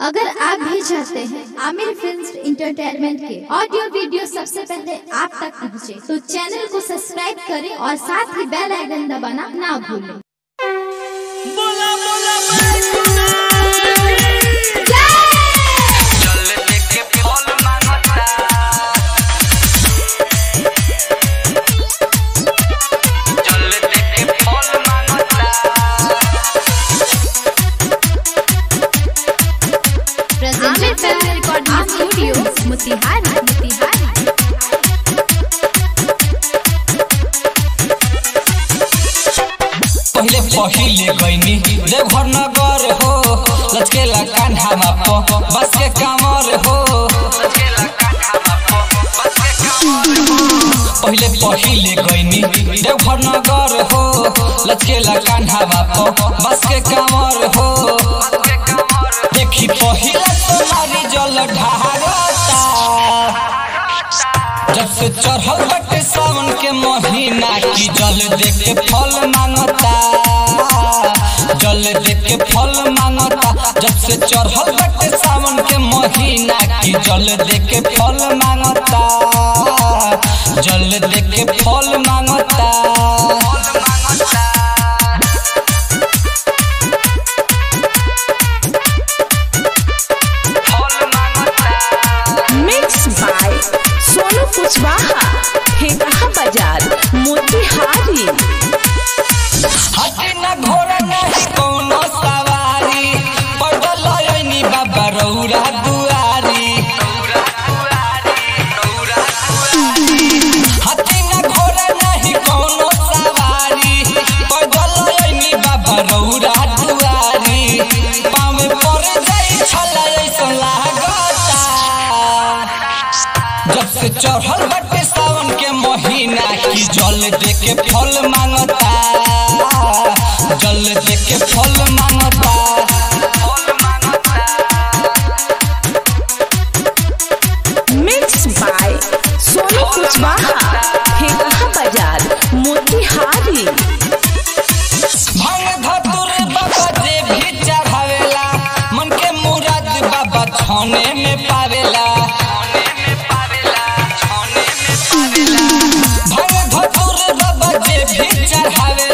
अगर आप भी चाहते हैं आमिर फिल्म इंटरटेनमेंट के ऑडियो वीडियो सबसे पहले आप तक पहुंचे, तो चैनल को सब्सक्राइब करें और साथ ही बेल आइकन दबाना ना भूलें बोला बोला बैकुना चल देखे फल मांगता चल देखे फल मांगता Aamir film recording studio Motihari Motihari पहिले पहिले गईनी देवघर नगर हो लचकेला कान्हामा प बस के कामर हो चला कान्हा पो बस के कमर हो पहिले पहिले गईनी देवघर नगर हो लचकेला कान्हामा प बस के कामर हो बस के कमर देखी पहिला तुम्हारी जल ढारता जब से चढ़ल बटे सावन के महीना की जल देख के फल मांगता जल देख के फल मांगता जब से चढ़ल बटे सावन के महीना की जल देख के फल मांगता जल देख के फल मांगता फल मांगता फल मांगता मिक्स बाय सोनू कुशवाहा हेकहा बाजार मोतिहारी हाथी न घोड़ा नहीं कौनो सवारी पैदल आइनी बाबा रौरा दुआरी हाथी न घोड़ा नहीं कौनो सवारी पैदल आइनी बाबा रौरा दुआरी पाँव में पड़ जाई छला ऐसा लागता जब से चढ़ल बटे सावन के महीना की जल दे के फल मांगता जल दे के फल मांगता फल मांगता मिक्स बाय सोनू कुशवाहा हेकहा बाजार मोतिहारी भांग धतुर बाबा जे भी चढ़ावेला मन के मुराद बाबा छाने में पावेला छाने में पावेला छाने में पावेला भांग धतुर बाबा जे भी चढ़ावेला